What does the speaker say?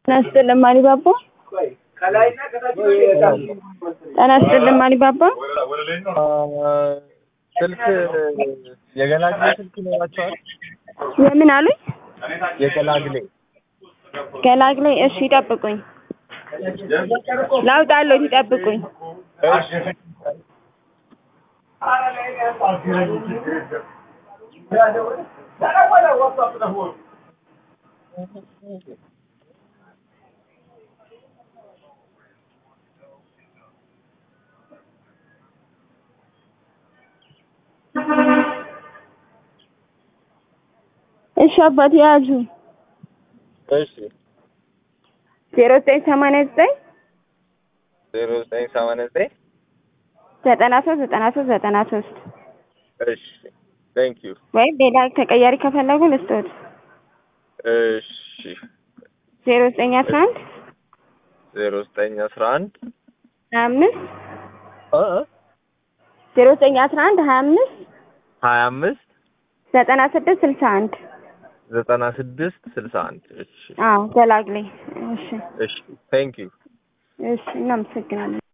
ጤና ይስጥልን ማሪባባ። ጤና ይስጥልን ማሪባባ። ስልክ የገላግሌ ስልክ ይኖራቸዋል? የምን አሉኝ? የገላግሌ ገላግሌ። እሺ ይጠብቁኝ፣ ላውጣለሁ። ይጠብቁኝ። እሺ አባቴ ያዙ። እሺ ዜሮ ዘጠኝ ሰማንያ ዘጠኝ ዜሮ ዘጠኝ ሰማንያ ዘጠኝ ዘጠና ሶስት ዘጠና ሶስት ዘጠና ሶስት እሺ ቴንክ ዩ ወይም ሌላ ተቀያሪ ከፈለጉ ልስጦት። እሺ ዜሮ ዘጠኝ አስራ አንድ ዜሮ ዘጠኝ አስራ አንድ ሀያ አምስት እ ዜሮ ዘጠኝ አስራ አንድ ሀያ አምስት ሀያ አምስት ዘጠና ስድስት ስልሳ አንድ ዘጠና ስድስት ስልሳ አንድ እሺ አዎ ገላግሌ። እሺ እሺ ቴንክ ዩ እሺ እናመሰግናለን።